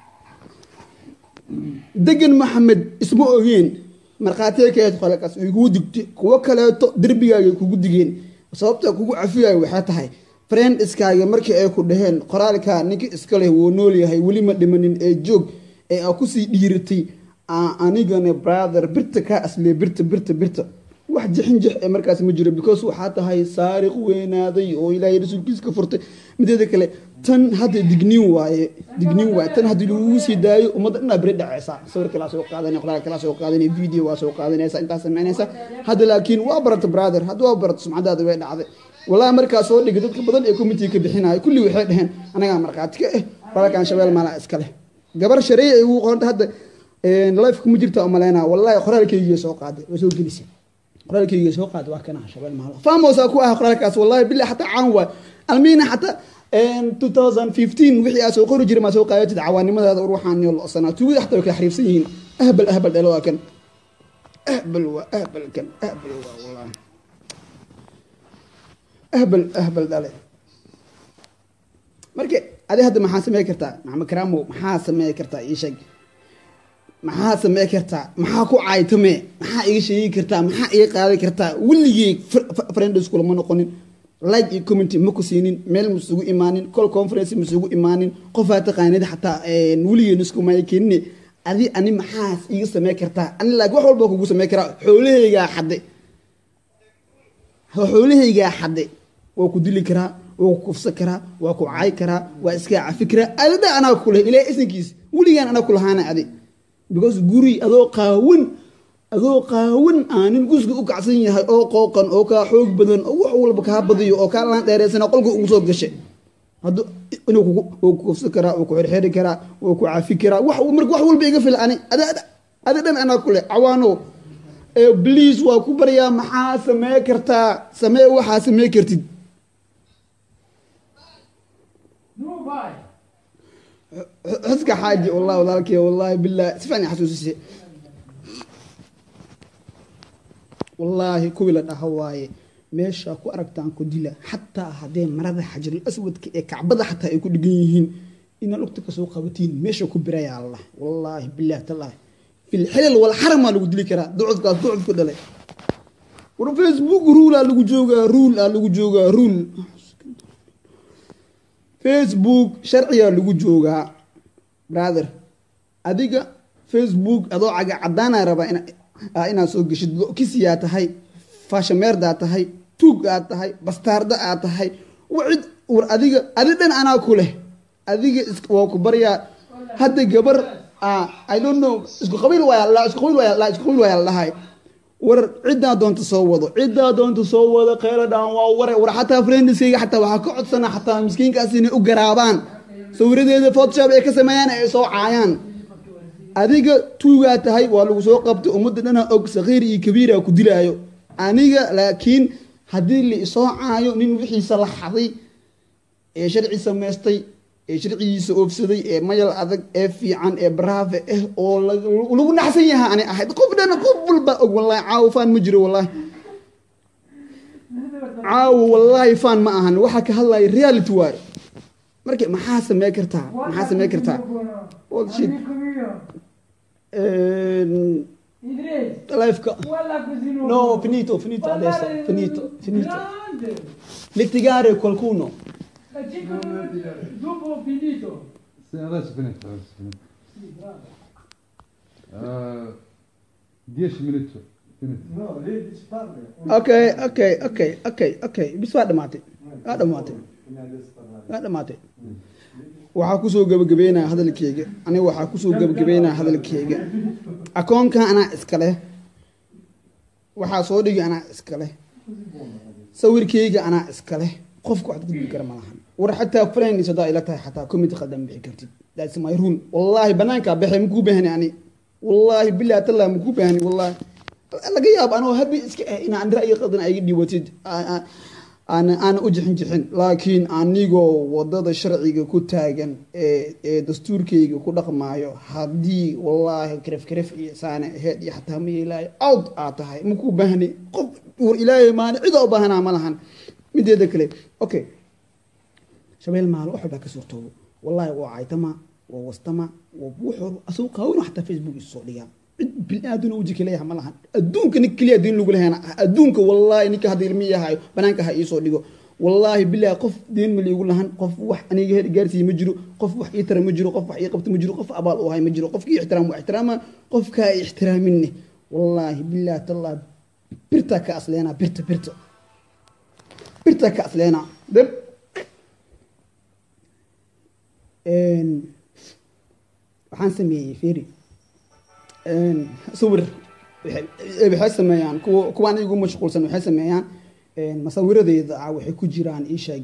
degan maxamed isma ogeen markhaatiga kaeed qolakaas way kugu digtay kuwo kaleeto derbigaagay kugu digeen sababta kugu cafiyayo waxay tahay friendiskaaga markii ay ku dhaheen qoraalkaa ninka iska leh wuu nool yahay weli ma dhimanin ee joog ee aa kusii dhiiratay anigana brother birta kaa asliya birta birta birta wax jixin jix ee markaas ma jiro because waxaa tahay saariq weynaaday oo ilaahay rasuulkiisa ka furtay mideeda kale tan hadda digniin waaye digniin waaye tan haddii lagugu sii daayo ummadda dhanaa beri dhacaysa sawir kalaa soo qaadanaya qoraal kalaa soo qaadanaya video waa soo qaadanaysa intaas samaynaysa hadda laakiin waa barata brother hadda waa barata sumcadaada way dhacday wallahi markaa soo dhigay dadka badan ee committee ka bixinaya kulli waxay dhaheen anagaa markhaati ka eh qoraalkan shabeel maalaa iska leh gabar shareeya ay ugu qoranta hadda life kuma jirta umaleynaa wallahi qoraalkaygiiya soo qaaday waa soo gelisay qoraalkaygiiya soo qaaday waa kana shabeel maala faamoosaa ku ah qoraalkaas wallahi billah xataa caan waay almiina xataa 2015 wixii aa soo qori jiray maa soo qaadatid cawaanimadaada ruuxaan iyo lo-sanaa tuugada xataa way kala xariifsan yihiin ahbal ahbal dhalo waa kan ahbal waa ahbal kan ahbal waa wallahi ahbal ahbal dhale marka adi hadda maxaa samey kartaa maxamed karaamo maxaa samey kartaa ii sheeg maxaa samey kartaa maxaa ku caaytame maxaa iga sheegi kartaa maxaa iga qaadan kartaa weligey friendskulama noqonin like iyo community ma ku siinin meel masugu imaanin col conference masugu imaanin qofaa taqaanid xataa weligeen iskumaya keenine adi ani maxaas iga samey kartaa ani laakiin wax walba kugu samey karaa xoolahaygaa xadde xoolahaygaa xadde waa ku dili karaa waa ku kufsan karaa waa ku caay karaa waa iskaa cafi karaa adada anaa kuleh ilaah isankiis weligaan anaa kulahaana adi because guri adoo qaawan adoo qaawan aanin gusga u kacsan yahay oo qooqan oo kaa xoog badan oo wax walba kaa badiyo oo kaa laan dheereysana qolka ugu soo gashay hadu inuu wuu ku kufsan karaa wuu ku xirxiri karaa wuu ku cafi karaa wax marka wax walba iga fil ani ada ada dhan anaa kuleh cawaano bliis waa ku baryaa maxaa samee kartaa samee waxaa samee kartid xuska xaaji wallahi walaalkey wallahi billahi si fiican xasuusise wallaahi kuwii la dhaha waaye meesha ku aragtaan ku dila xataa haddee marada xajarul aswadka ee kacbada xataa ay ku dhigan yihiin inaad lugta kasoo qabatiin meesha ku biraya allah wallaahi billahi tallaahi filxilal walxaramaa lagu dili karaa ducudkaas ducud ku dhalay war facebook ruulaa lagu joogaa ruul aa lagu joogaa ruul facebook sharcigaa lagu joogaa brother adiga facebook adoo caga cadaanaa rabaa inaad soo geshid kisiyaa tahay faashameerdaa tahay tuug aad tahay bastaarda aad tahay wacid war adiga adi dhan anaa ku leh adiga waa ku baryaa hadda gabar i don't know isku qabiil waaya isku qabiil waaya isku qabiil waaya la dhahay war ciddaa doonta soo wado ciddaa doonta soo wado kheyla dhaan waa ware war xataa friendiskayga xataa waxaa ka codsana xataa miskiinkaas inay u garaabaan sawiradeeda photoshop ay ka sameeyaan ay soo caayaan adiga tuugaa tahay waa lagu soo qabtay ummadda dhana og sakhiir iyo kabiira ku dilaayo aniga laakiin haddii la isoo caayo nin wixiisa la xaday ee sharci samaystay ee sharcigiisa oofsaday ee mayal adag ee fiican ee baraafe ah oo lagu naxsan yaha ani ahayd qof dhana qof walba og wallahi caawo faan ma jiro wallahi caawo wallaahi faan ma ahan waxaa ka hadlaya reality waaye marka maxaa samey kartaa maxaa samey kartaa shit lifeka no finito finito adesso finito finito litigare qualcuno Dopo finito. Sì, adesso finito, adesso finito. Sì, bravo. Eh, 10 minuti. Finito. No, lei dice parla. okay okay okay okay okay bis waa dhamaatay waa dhamaatay waa dhamaatay waxaa kusoo gabagabeynaya hadalkeyga aniga waxaa kusoo gabagabeynaya hadalkeyga akoonkan anaa iska leh waxaa soo dhigi anaa iska leh sawirkeyga anaa iska leh qofka wax gudbi kara ma lahan war xataa friends hadaa ila tahay xataa committee khaldan bixi kartid that's my rule wallaahi banaankaa baxay makuu baahni ani wallaahi billahi tallah makuu baahni wallaahi laga yaabo anoo habi iska ah inaan ra'yi qaldan ayga dhiibatid aan aana u jixin jixin laakiin anigoo wadada sharciga ku taagan ee ee dastuurkayga ku dhaqmaayo haddii wallaahi karef karef iyo saane aheyd iyo xataa ma yeelaayo out aad tahay makuu baahni qof war ilaahay maani cida u baahanaa ma lahan mideeda kale okay shabeel maalo wax walbaa ka suurtoobo wallaahi waa caytama waa wastama waa wuxuu asuu qaawin xataa facebook isu soo dhigaa cid bini-aaduna uji kaleeyaha ma lahan adduunka nin keliya diin lagu lehena adduunka wallaahi ninka hadda ilmi yahayo banaanka ha iisoo dhigo wallaahi bilaahi qof diin ma liigu lahan qof wax aniga hel gaarsiiye ma jiro qof wax ii tara ma jiro qof wax ii qabta ma jiro qof abaal u hay ma jiro qofkii ixtiraam waa ixtiraama qofkaa ay ixtiraaminne wallaahi bilaahi tallah birtaa ka asleenaa birta birta birtaa ka asleenaa dab waxaan sameeyey feri sawir waxay sameeyaan kuwa kuwaan igu mashquulsan waxay sameeyaan masawiradeyda ah waxay ku jiraan isheeg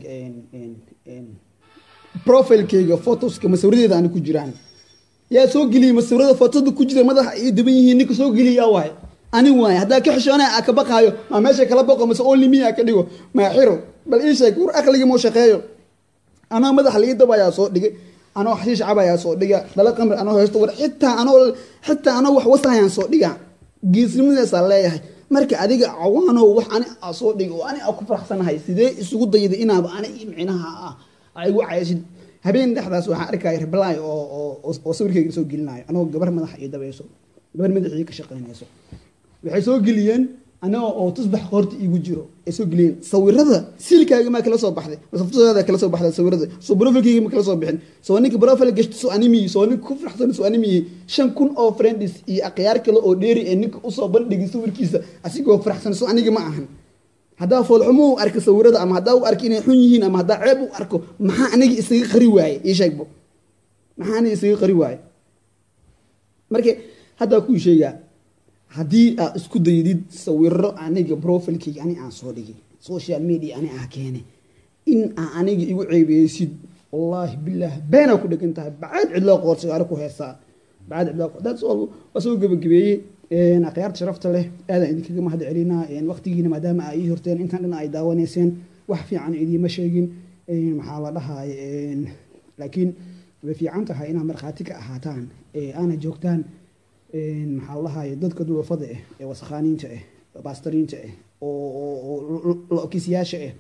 profilekeyga photoska masawiradeyda ani ku jiraan yaa soo geliyey masawirada fotoda ku jira madaxa ay daban yihiin ninka soo geliya waay ani waay haddaa ka xishoonaya aa ka baqaayo maa meesha kala boqo mase only a ka dhigo maa xiro bal isheeg war aqliga moo shaqeeyo anoo madaxa lii dabayaa soo dhigay anoo xashiish cabayaa soo dhiga dhala qamri anoo haysto war xitaa anoo xitaa anoo wax wasahayaan soo dhiga geesnimadeesaa leeyahay marka adiga cawaanow wax ani aa soo dhiga oo ani aa ku faraxsanahay sidee isugu dayda inaaba ani micnaha ah aa igu cayashid habeen dhexdaas waxaan arkaya reblay oo oo oo sawirkeyga soo gelinayo anoo gabar madaxa ii dabayso gabar madaxii ka shaqeynayso waxay soo geliyeen anagoo oo tusbax qoorta iigu jiro ay soo geliyeen sawirada silkaaga maa kala soo baxday masaftaada kala soo baxday sawirada soo profilkeyga ma kala soo bixin soo ninka profile gashto soo animiyi soo ninka ku faraxsan soo animiyi shan kun oo friends iyo akhyaar kale oo dheeri ee ninka usoo bandhigay sawirkiisa asigoo faraxsan soo aniga ma ahan haddaa foolxumo u arka sawirada ama haddaa u arka inay xun yihiin ama haddaa ceeb u arko maxaa aniga isaga qari waaye ii sheegbo maxaa aniga isaga qari waaye marka haddaa kuu sheegaa haddii aad isku daydid sawiro aniga profilkeyga ani aan soo dhigay social media ani ah keene in aa aniga igu ceebeysid wallaahi bilaah beenaa ku dhegan tahay bacaad cidloo qoorsigaaro ku heesaa bacaad cidloo qoor that's all waa soo gebagabeeyey akhyaarta sharafta leh aadaan idinkaga mahad celinaa waqtigiina maadaama ay ii horteen intaan dhan ay daawanayseen wax fiican idiima sheegin maxaa la dhahaay laakiin way fiican tahay inaad markhaati ka ahaataan aana joogtaan maxaa lahaay dadka duwafada ah ee wasakhaaniinta ah baastariinta ah oo lokisyaasha ah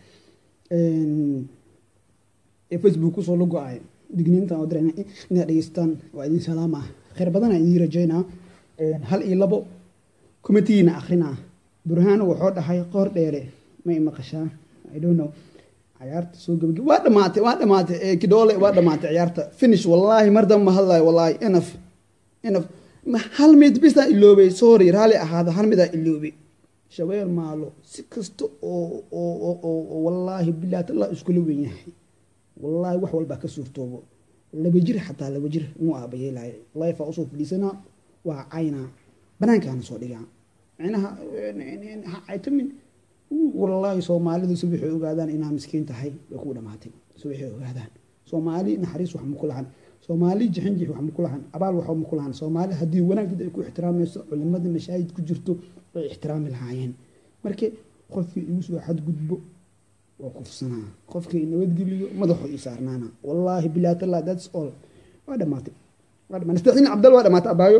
ee facebook kusoo la go-ay digniintan oo dirayna inaad dhegeystaan waa idin salaama khayr badana idiin rajaynaa hal iyo labo committeena akhrina burhaano wuxuu dhahay qoor dheere ma i maqashaa i don't know ciyaarta soo gabagab waa dhamaatay waa dhamaatay kidhoole waa dhamaatay ciyaarta finish wallaahi mar damba ma hadlayo wallaahi enough enough hal mid bisaa iloobay sorry raalli ahaada hal midaa iloobay shabeel maalo si kasta oo oo oo wallaahi bilaah tallah iskula wen yahay wallaahi wax walbaa ka suurtoobo laba jir xataa laba jir muu aabayeelahay life aa usoo fadhiisanaa waa caynaa banaankaana soo dhigaa micnaha ha caytamin wallaahi soomaalidu si waxay ogaadaan inaa miskiin tahay way ku dhamaatay si waxay ogaadaan soomaali naxariis wax maku lahan soomaali jixinjix wax maku lahan abaal wax maku lahan soomaali haddii wanaagdad ay ku ixtiraamayso culimada mashaahid ku jirto way ixtiraami lahaayeen marka qofkii igu soo xadgudbo waa kufsanaa qofkii nabadgeliyo madaxu ii saarnaana wallaahi bilaa tallah that's all waa dhamaatay waa dhamaatay sadeexdiin cabdal waa dhamaatay abaayo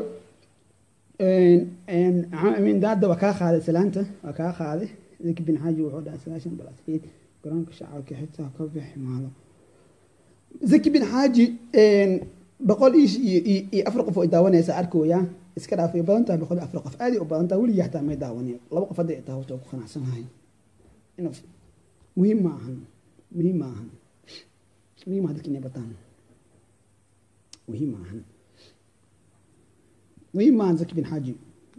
amin daada waa kaa qaaday salaanta waa kaa qaaday zaki bin xaaji wuxuu dhahay sagaashan balaskeed garoonka shacabka xitaa ka bixi maalo zaki bin xaaji boqol iyo afar qof oo daawanaysa arkooya iska dhaafay badan tahay boqol iyo afar qof aad u badan tahay weligii xataa may daawaneen laba qof hadday tahay horta ku qanacsanahay muhiim ma ahan muhiim ma ahan muhiim ma dadka inay bataan muhiim ma ahan muhiim ma ahan zaki bin xaaji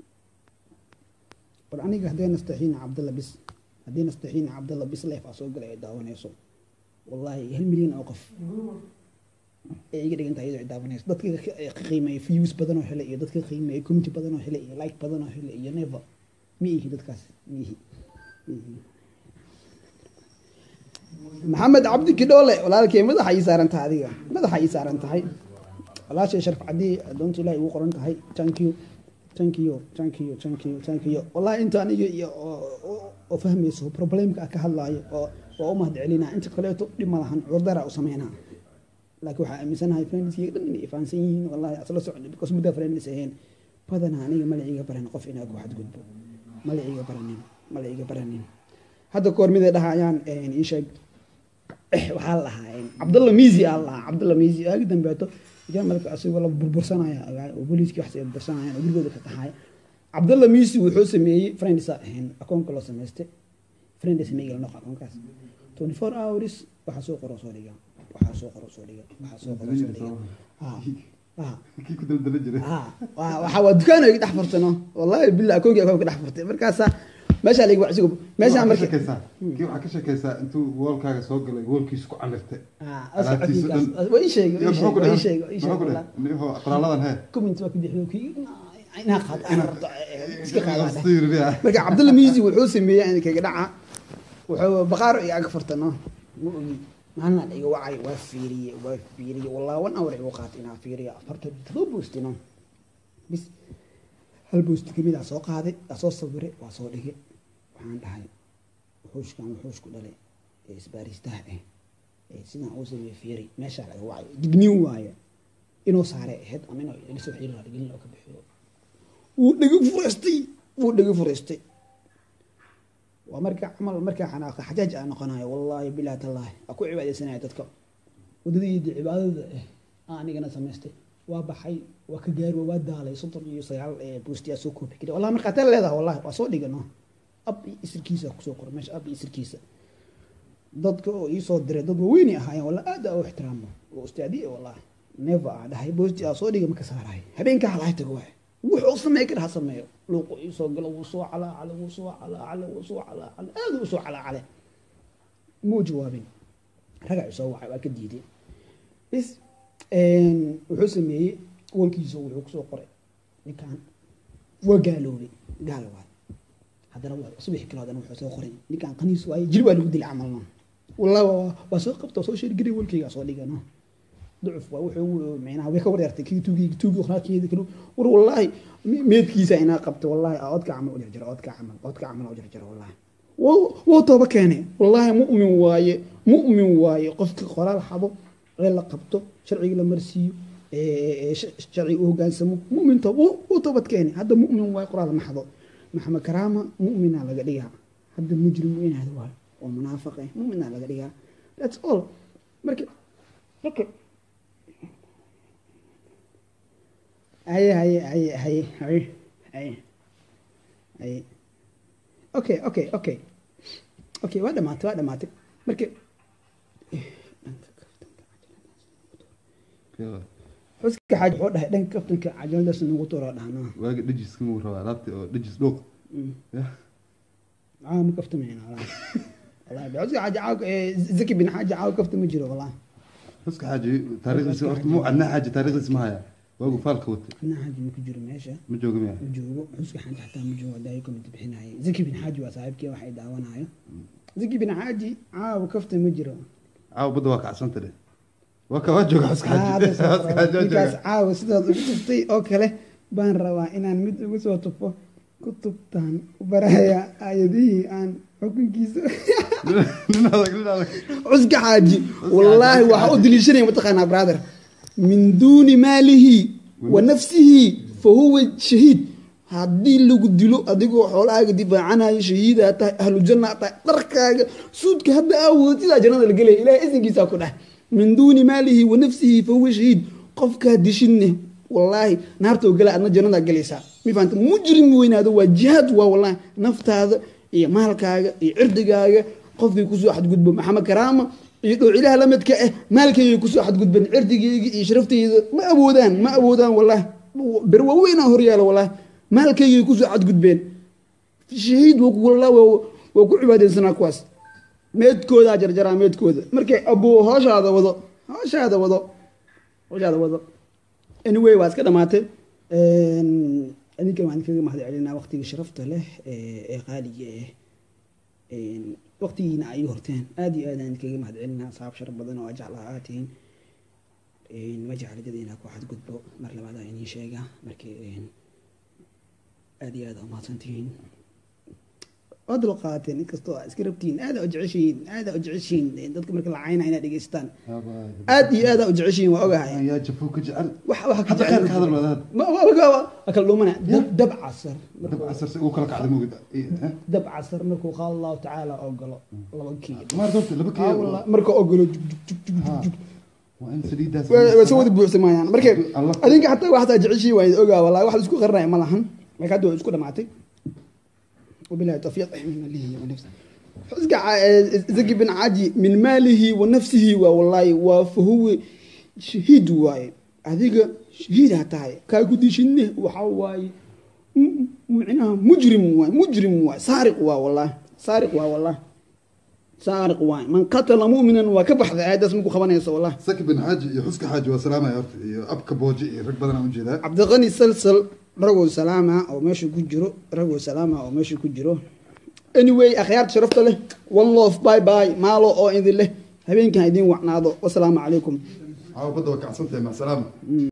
bal aniga haddee nastaxiina cabdalla bis haddii nastaxiina cabdalla bis leef aa soo galay ay daawanayso wallaahi hal milyan oo qof ee iga dhigan tahay iyadoo ay daawanayso dadka ka qiimeeya views badan oo hele iyo dadka qiimeeya community badan oo hele iyo like badan oo hele iyo never ma ihi dadkaas ma ihi ma ihi maxamed cabdi kidhoole walaalkey madaxa ii saaran tahay adiga madaxa ii saaran tahay walaashay sharaf cadii adoonta ilahi ugu qoran tahay thank you thank you thank you thank you thank you wallahi inta aniga iyo oo fahmayso problemka ka hadlaayo oo waa u mahad celinaa inta kaleeto dhib ma lahan curdara u sameynaa laakiin waxaa aaminsanahay friendsiga dhan inay fahansan yihiin wallahi asla socda because muddaa friends ahayn badanaa aniga magaciiga baran qof inaa ku xadgudbo magaciiga baranin magaciiga baranin hadda koor miday dhahayaan ii sheeg waxaa la dhahaa cabdalla miisi aa la dhahaa cabdalla miisi aagi dambeeto jarmalka asigoo la burbursanaya oo booliiskii wax burbursanayaan oo gurigooda ka taxaya cabdalla miisi wuxuu sameeyey friendsa ahayn akoonka loo samaystay friend sameeyey la noqo akoonkaas twenty four hours waxaa soo qoro soo dhiga waxaa soo qoro soo dhiga waxaa soo qoro soo dhiga ha kii ku daldala jiray waxaa waa dukaan ay dhex furtano wallahi billah akoonkii akoonka dhex furtay markaasaa meeshaa laga wacsigo meeshaa Waxaa ka marka shakeysaa kii waxaa ka shakeysaa intuu woolkaaga soo galay woolkiisa ku camirtay Ah, alaabtiisa dhan. waa ii sheegay Iyo ii muxuu ku sheegay ii dhahay? sheegay ii Muxuu ku sheegay dhahay? Niho, qoraaladan hee comment waa ka bixiyo kii inaa qaad iska qaadaan Sawirriya. marka cabdulla miisi wuxuu sameeyey in kaga dhaca wuxuu baqaaro iyo ag furtano ma ogi maalina iga wacay waa fiiriye waa fiiriye wallahi one hour igu qaatay inaa fiiriyo afartan todoba boostino bis hal boosti kamid aa soo qaaday aa soo sawiray waa soo dhigay waxaan dhahay wuxuushkan wuxuushku dhalay ee isbaaristaha ah ee sidaan uu sameeyey fiiri meeshaa laga wacay digniin waaye inuu saaray ahayd ama inuu ilisoo xiiri raaligelin oo ka bixiyo wuu dhegi furaystay wuu dhegi furaystay waa marka camal markaa xanaaqa xajaaj aa noqonayo wallaahi bilahi tallaahi aa ku cibaadeysanaya dadka wadadayda cibaadada ah aa anigana samaystay waa baxay waa ka gaari waa daalay soddon iyo sagaal ee boostiyaa soo koobi kari wallahi markaa taa leedahay wallahi waa soo dhigano ab iyo isirkiisa kusoo qora meesha ab iyo isirkiisa dadka oo iisoo diray dad waaweyni ahaayeen walla aad aa u ixtiraamo oo ustaadiye wallahi never aa dhahay boosti aa soo dhiga maka saarahay habeenkaa halahay tago waay wuxuu sameey kara ha sameeyo luuqu iisoo galo wuu soo calaacale wuu soo calaacale wuu soo calaacale aad u soo calaacale muu jawaabin ragaa isoo wacay waa ka diiday bis wuxuu sameeyey walkiisa wuxuu kusoo qoray ninkan waa gaaloobay gaal waay haddana waa subax kale haddana wuxuu soo qoray ninkan qaniis waaye jir waa lagu dilay camalna wallahi waa waa soo qabta soo sheergari walkayga soo dhigano ducuf waa wuxuu micnaha way ka wareertay kii tuugii tuugii quraankeeda kale war wallahi meedkiisa inaa qabto wallahi oodka camal u jarjaro oodka camal oodka camal u jarjaro wallahi wuu tooba keenay wallahi mu'min waaye mu'min waaye qofka qoraal xabo ee la qabto sharciga la marsiiyo sharciga u hogaansamo mu'min toob wuu toobad keenay hadda mu'min waaye qoraal ma xado maxamed karaama mu'mina laga dhigaa hadda mujrim weynaada waaye oo munaafiq ah mu'mina laga dhigaa that's all marka marka haye haye haye haye haye haye haye okay okay okay okay waa dhamaatay waa dhamaatay marka xuska xaaj wuxuu dhahay dhanka kaftanka cajaladaas nagu turo dhahnaa waaga dhajiska muu rabaa alaabti oo dhajis dhooq caawa ma kaftamayna walahi wallahi xuska xaaj caawa zaki bin xaaji caawa kafta ma jiro wallahi xuska xaaji taariikhdiisa horta muu cadnaa xaaji taariikhdiisa ma haya waagu faalka watay adnaa xaaji ma ku jiro meesha ma jooga miya ma joogo xuska xaaji xataa ma joogo hadda ay comment bixinaye zaki bin xaaji waa saaxiibkii waxay daawanayo zaki bin xaaji caawa kafta ma jiro caawa badda waa kacsanta dhe waa ka waa jooga xuska xaaji xuska xaaji waa ninkaas jooga caawa sidaad ugu tuftay oo kale baan rabaa inaan mid ugu soo tufo kutubtaan baraya aayadihii aan xukunkiisa nin adag nin adag cuska xaaji wallaahi waxaa u daliishanaya mataqaanaa brother min duuni maalihi wa nafsihi fa huwa shahiid haddii lagu dilo adigoo xoolahaaga difaacanayo shahiidaa tahay ahlu janna tahay dharkaaga suudka hadda aawoodo sidaa jannada la gelaya ilahay isinkiisaa ku dheh min duuni maalihi wa nafsihi fa huwa shahiid qofkaa dishinne wallaahi naartoo gala adna jannadaa gelaysaa mi fahamta mujrim weynaado waa jihaad waa wallaahi naftaada iyo maalkaaga iyo cirdigaaga qofkii kusoo xadgudbo maxamed karaama iyo dhowcilaha lamidka ah maalkayga kusoo xadgudban cirdigayga iyo sharaftayda ma awoodaan ma awoodaan wallaahi ber waaweynaa horyaala wallaahi maalkaygay kusoo xadgudbeen shahiid walla waa ku cibaadeysanaa kuwaas meedkoodaa jarjaraa meedkooda markay abuu hooshaada wado hooshaada wado hooshaada wado anyway waa iska dhamaatay adinkan waan kaga mahad celinaa waqtiga sharafta leh ee qaaliga ah waqtigiina ay horteen aad iyo aad aan kaga mahad celinaa saab shar badan oo ajeclaha aad tihiin ma jecladada inaa ku xadgudbo mar labaad aa idiin sheegaa markii aad iyo aad aa umahadsan tihiin waa dul qaateen inkastoo aa iska rabtiin aada u jeceshihiin aada u jeceshihiin dadka marka la cayna inaad dhegeystaan aad iyo aada u jeceshihiin waa ogahay yaa jafo ka jecel wax wax ka hadda jecel qaar ka hadal wadaad Ma- wa- wa- wa- waa kala dhuumana dab dab casar dab markuu- casar si uu kala kacday mugid dab casar markuu qaal allahu tacaala ogolo laba kii maar doorta laba Aa, kii wallah, marka ogolo jug jug jug jug Ha. jug waa in saliidaas way way soo wada buuxsamayaan marka Allah. adinka xataa wax hataa jeceshii waa idin ogaa wallahi wax la isku qarinaya ma lahan laakiin hadda waa isku dhamaatay wabilahi tawfiiq min malihi wa nafsihi xuska zaki bin caji min maalihi wa nafsihi waa wallahi waa fahuwe shahiid waaye adiga shahiid ha tahay kaa ku dishine waxa waaye m- micnaha mujrim waay mujrim waay saariq waa wallahi saariq waa wallahi saariq waay man qatala mu'minan waa ka baxday aayaddaas maku qabanayso wallahi saki bin xaaji iyo xuska xaaji waa salaamaya horta iyo abka booji iyo rag badan aan ujeedaa cabdiqani salsal ragoo salaama oo meesha ku jiro ragoo salaama oo meesha ku jiro anyway akhyaarta sharafta leh one love bye bye maalo oo idin leh habeenkan idin wacnaado wasalaamu calaykum caawa badda waa kacsantahay mac salaama